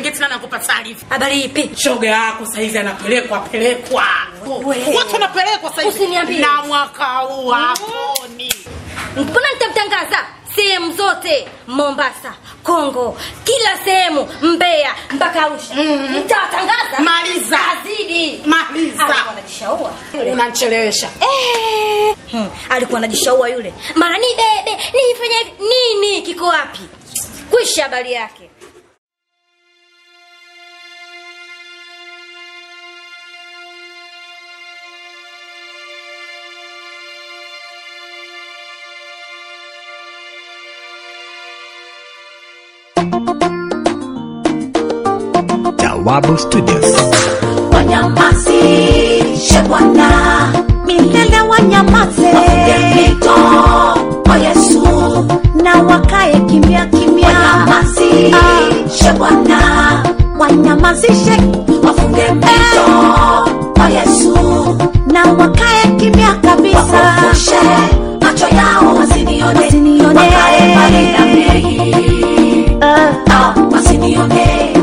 Serengeti na nakupa taarifa. Habari ipi? Shoga yako saizi anapelekwa pelekwa. We. Watu wanapelekwa saizi. Usiniambie. Na mwaka huu haponi. Mbona nitamtangaza sehemu zote, Mombasa, Kongo, kila sehemu, Mbeya mpaka Arusha. Nitawatangaza. Maliza. Azidi. Maliza. Alikuwa anajishaua. Unanichelewesha. Eh, hmm, alikuwa anajishaua yule. Mara ni bebe, nifanye hivi. nini kiko wapi? Kwisha habari yake. Jawabu Studios. wanyamazishe Bwana milele, wanyamaze wafunge mito kwa Yesu na wakae kimya kimya. Wanyamazishe Bwana, wanyamazishe wafunge mito kwa Yesu na wakae kimya kabisa, wafufushe macho yao wasinione, wasinione. wakae mbali na mimi ah, wasinione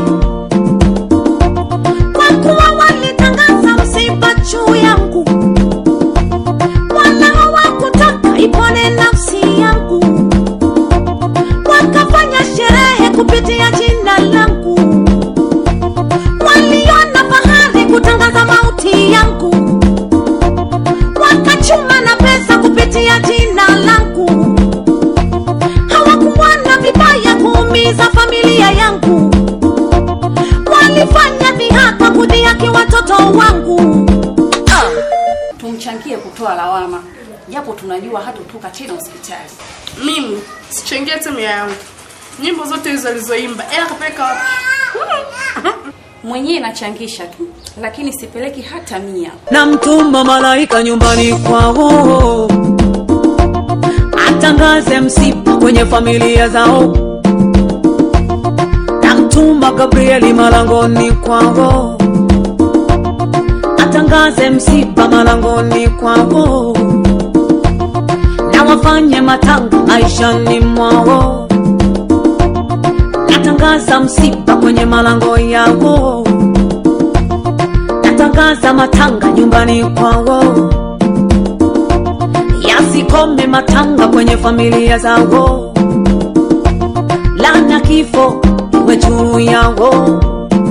kwa kuwa walitangaza msiba juu yangu, wala hawakutaka ipone nafsi yangu, wakafanya sherehe kupitia jina langu, waliona fahari kutangaza mauti yangu, wakachuma na pesa kupitia jina langu, hawakuona vibaya kuumiza familia yangu walifanya dhihaka kudhihaki watoto wangu. tumchangie kutoa lawama japo tunajua hatotoka tena hospitali Mimi sichangia timu yangu. Nyimbo zote hizo alizoimba. Ela kapeleka wapi? mwenyewe nachangisha tu lakini sipeleki hata mia namtuma malaika nyumbani kwao atangaze msiba kwenye familia zao namtuma gabrieli malangoni kwao atangaze msiba malangoni kwao na wafanye matanga maishani mwao natangaza msiba kwenye malango yao natangaza matanga nyumbani kwao yasikome matanga kwenye familia zao lana kifo iwe juu yao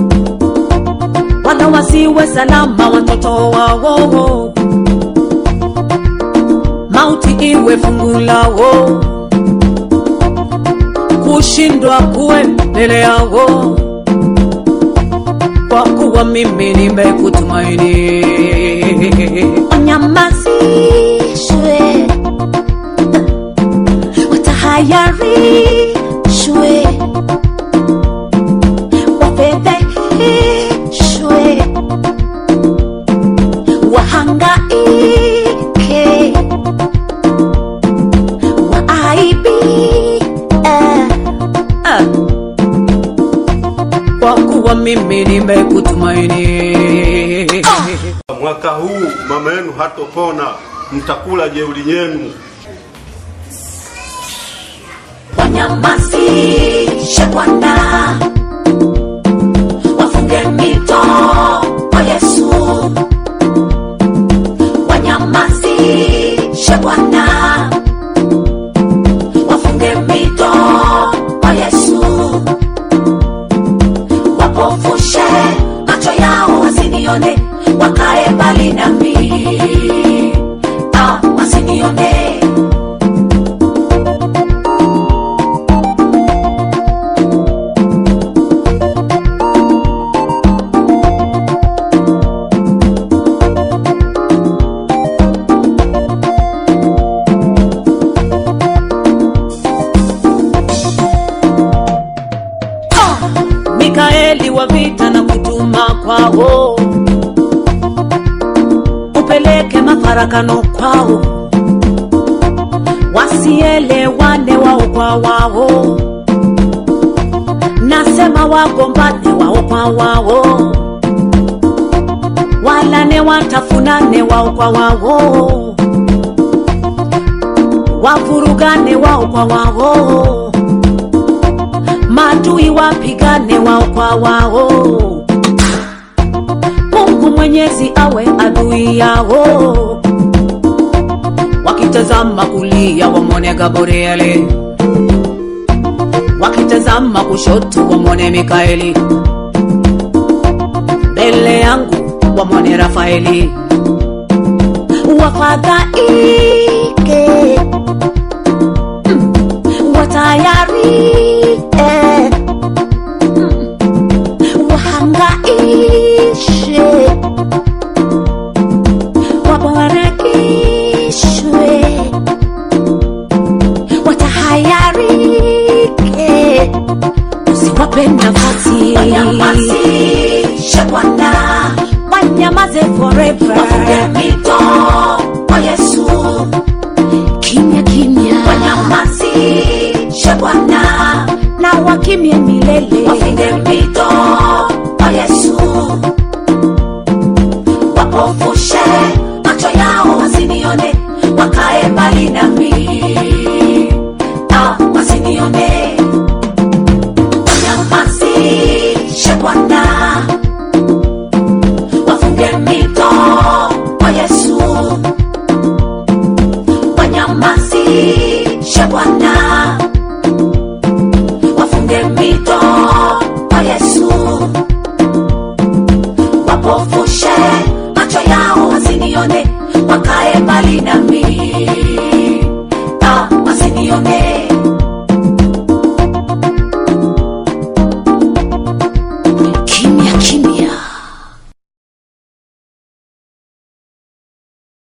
wala wasiwe salama watoto wao mauti iwe fungu lao kushindwa kuwe mbele yao kwa kuwa mimi nimekutumaini Wanyamazishwe, watahayarishwe, wafedheheshwe, wahangaike, waaibike. Ah. kwa kuwa mimi nimekutumaini Mwaka huu mama yenu hatopona, mtakula jeuri yenu. wanyamazishe Bwana, wafunge mito kwa Yesu, wanyamazishe Bwana, wafunge mito kwa Yesu, wapofushe macho yao wasinione, wakae mbali nami, ah, wasinione mikaeli wa vita na kutuma kwao upeleke mafarakano kwao wasielewane wao kwa wao nasema wagombane wao kwa wao walane watafunane wao kwa wao wavurugane wao kwa wao maadui wapigane wao kwa wao mungu mwenyezi awe adui yao wakitazama kulia wamwone gabrieli wakitazama kushoto wamwone mikaeli mbele yangu wamwone rafaeli wafadhaike mm, watayarike mm, wahangaishe wabarakishwe watahayarike usiwape nafasi wanyamazishe bwana wanyamaze forever wafunge mito kwa yesu kimya kimya wanyamazishe bwana na wakimye milele wafunge mito kwa yesu wapofushe macho yao wasinione wakae mbali nami ah, wasinione wanyamazishe bwana wafunge mito kwa yesu wanyamazishe bwana wafunge mito kwa yesu wapofushe macho yao wasinione wakae mbali nami